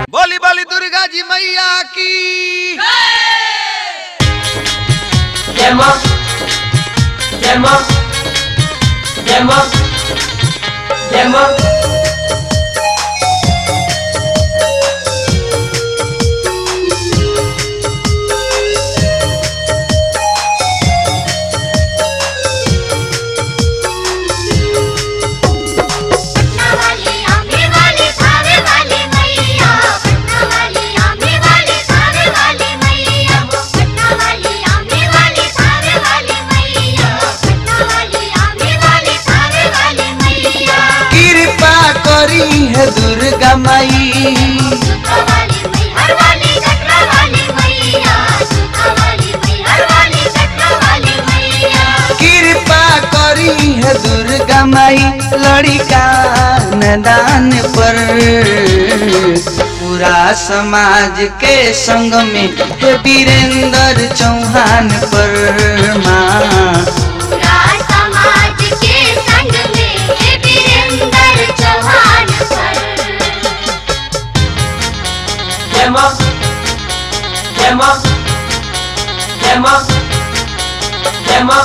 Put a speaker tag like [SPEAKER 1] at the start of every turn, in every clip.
[SPEAKER 1] बोली बोली दुर्गा जी मैया की
[SPEAKER 2] जय मां जय मां जय मां जय मां
[SPEAKER 3] पटना वाली आंबे वाली थावे वाली मैया पटना वाली आंबे वाली थावे वाली मैया पटना वाली आंबे वाली थावे वाली मैया पटना वाली आंबे वाली थावे वाली मैया
[SPEAKER 1] कृपा करी है दुर्गा माई
[SPEAKER 3] सुखा वाली मैहर वाली कटरा वाली मैया सुखा वाली मैहर वाली कटरा वाली मैया
[SPEAKER 1] कृपा करी है दुर्गा माई लड़िका नदान पर पूरा समाज के संग में है वीरेंद्र चौहान पर माँ
[SPEAKER 3] पूरा समाज के संग में है वीरेंद्र चौहान पर
[SPEAKER 2] जय मां जय मां जय मां जय मां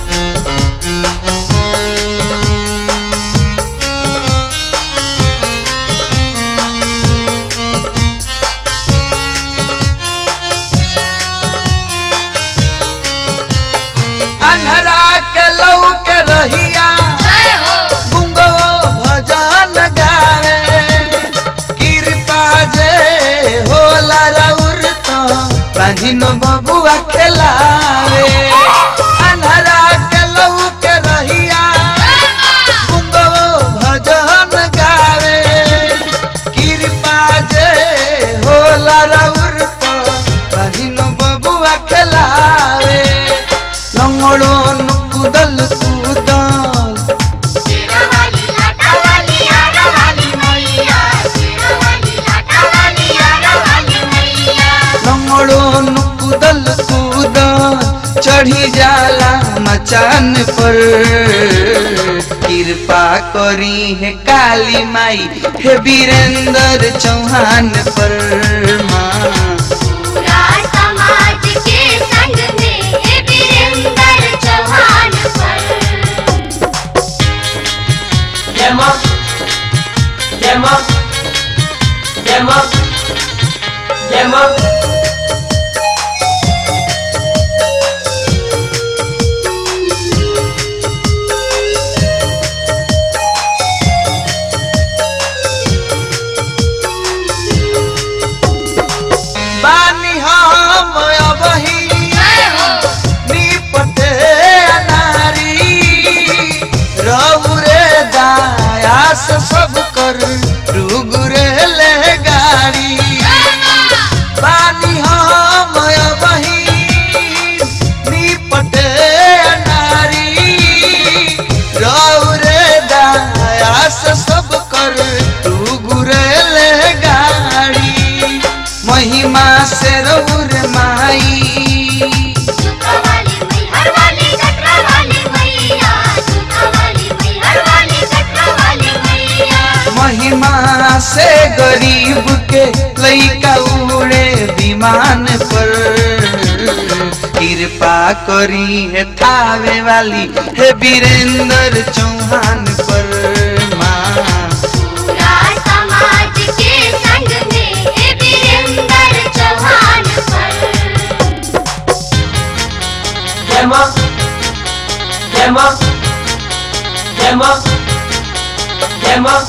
[SPEAKER 1] अन्हरा के लौ के रहिया
[SPEAKER 3] जय हो
[SPEAKER 1] गुंगो भजन गावे कृपा जे होला रउर तो प्राचीन बबुआ खेलावे अन्हरा के लौ के रहिया गुंगो भजन गावे कृपा जे होला रउर तो प्राचीन बबुआ खेलावे लंगड़ो नुकुदल कुदल
[SPEAKER 3] शेरा वाली लाटा वाली आरा वाली मैया शेरा वाली लाटा वाली आरा वाली मैया
[SPEAKER 1] लंगड़ो नुकुदल कूदल चढ़ी जाला मचान पर कृपा करी है काली माई है वीरेंद्र चौहान पर माँ
[SPEAKER 3] पूरा समाज के संग में है वीरेंद्र चौहान पर
[SPEAKER 2] जय मां जय मां जय मां जय मां
[SPEAKER 1] बानी हम अबही
[SPEAKER 3] जय हो
[SPEAKER 1] निपटे अनारी रउरे दायास सब कर रुगुरे ले गाड़ी बानी हम अबही निपटे अनारी रउरे दायास सब कर रुगुरे ले गाड़ी महिमा से रउर माई
[SPEAKER 3] सुखा वाली मैहर वाली कटरा वाली मैया सुखा वाली मैहर वाली कटरा वाली मैया
[SPEAKER 1] महिमा से गरीब के लइका उड़े विमान पर कृपा करी है थावे वाली है वीरेंद्र चौहान पर माँ
[SPEAKER 3] पूरा समाज के संग में है वीरेंद्र चौहान पर
[SPEAKER 2] जय मां जय मां जय मां जय मां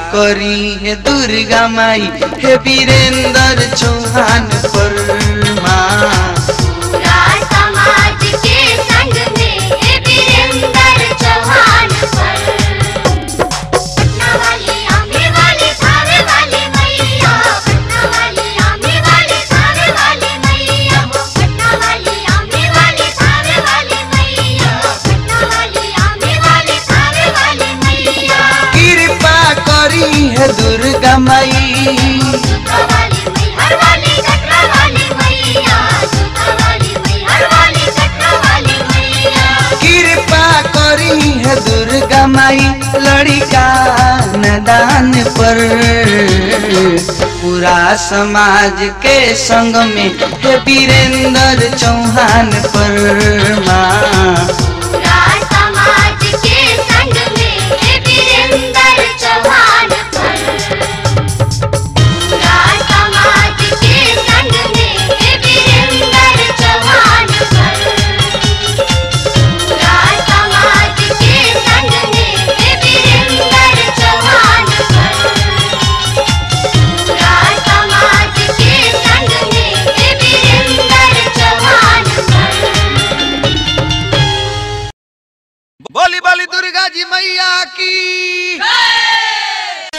[SPEAKER 1] करी है दुर्गा माई हे वीरेंद्र चौहान पर माँ
[SPEAKER 3] पूरा समाज के संग में हे वीरेंद्र चौहान पर पटना वाली आमे वाली थावे वाली मैया पटना वाली आमे वाली थावे वाली मैया पटना वाली आमे वाली थावे वाली मैया पटना वाली आमे वाली थावे वाली मैया
[SPEAKER 1] कृपा करी है दुर्गा माई
[SPEAKER 3] सुता वाली मैहर वाली कटरा वाली मैया सुता वाली मैहर वाली कटरा वाली मैया
[SPEAKER 1] कृपा करी है दुर्गा माई लड़का नदान पर पूरा समाज के संग में हे वीरेंद्र चौहान पर माँ